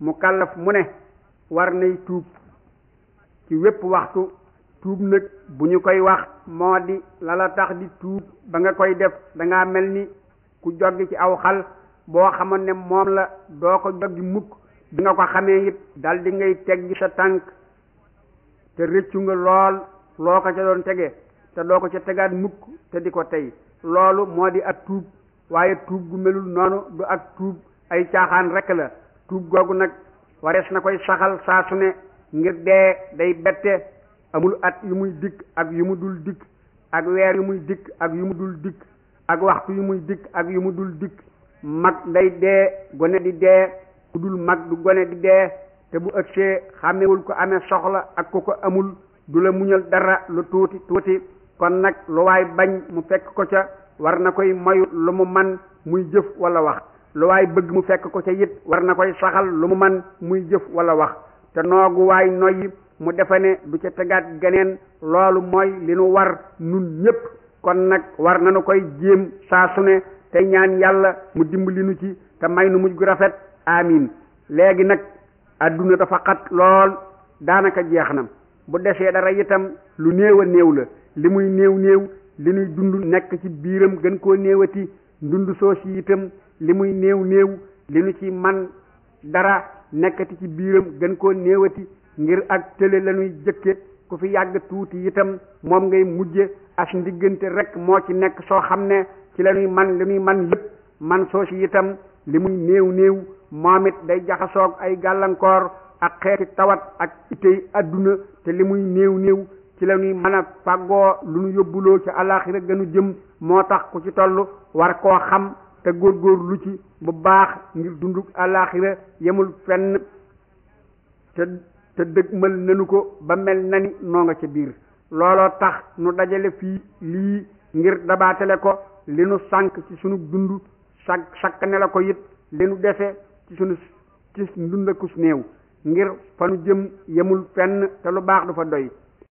mu kàllaf mu ne war nay tuub ci wépp waxtu tuub nag bu ñu koy wax moo di la la tax di tuub ba nga koy def dangaa mel ni ku joggi ci aw xal boo xamoon ne moom la doo ko joggi mukk bi nga ko xamee it dal di ngay teggi sa tànk te rëccu nga lool loo ko ca doon tege te doo ko ca tegaat mukk te di ko tey loolu moo di ak tuub waaye tuub gu melul noonu du ak tuub ay caaxaan rekk la tuub googu nag warees na koy saxal saa su ne ngir dee day bette amul at yu muy dikk ak yu mu dul dikk ak weer yu muy dikk ak yu mu dul dikk ak waxtu yu muy dikk ak yu mu dul dikk mag day dee gone di dee ku dul mag du gone di dee te bu ëgsee xàmmewul ko amee soxla ak ku ko amul du la muñal dara lu tuuti tuuti kon nag lu waay bañ mu fekk ko ca war na koy moyu lu mu man muy jëf wala wax lu waay bëgg mu fekk ko ca it war na koy saxal lu mu man muy jëf wala wax te noogu waay noyyi mu defe ne du ca tegaat geneen loolu mooy li nu war nun ñépp kon nag war nañu koy jéem saa su ne tey ñaan yàlla mu dimbali nu ci te may nu mujj gu rafet amiin léegi nag adduna dafa xat lool daanaka jeex na bu desee dara itam lu néew a néew la li muy néew néew li nuy dund nekk ci biiram gën koo néewati dund soo si itam li muy néew néew li nu ci man dara nekkati ci biiram gën koo néewati ngir ak tële la ñuy jëkke ku fi yàgg tuuti itam moom ngay mujje as ndiggante rek moo ci nekk soo xam ne ci la ñuy man li ñuy man lépp man soo si itam li muy néew néew moom it day jaxasoog ay gàllankoor ak xeeti tawat ak itey adduna te li muy néew néew ci la ñuy mën a fàggoo lu ñu yóbbuloo ci alaxira gënu jëm moo tax ku ci toll war koo xam te góorgóor lu ci bu baax ngir dunduk alaxira yemul fenn te te dëgmal nanu ko ba mel na ni noo nga ca biir looloo tax nu dajale fii lii ngir dabaatale ko li nu sànk ci sunu dund sak sakk ne la ko it li nu dese ci sunu ci ndundakus néew ngir fa nu jëm yemul fenn te lu baax du fa doy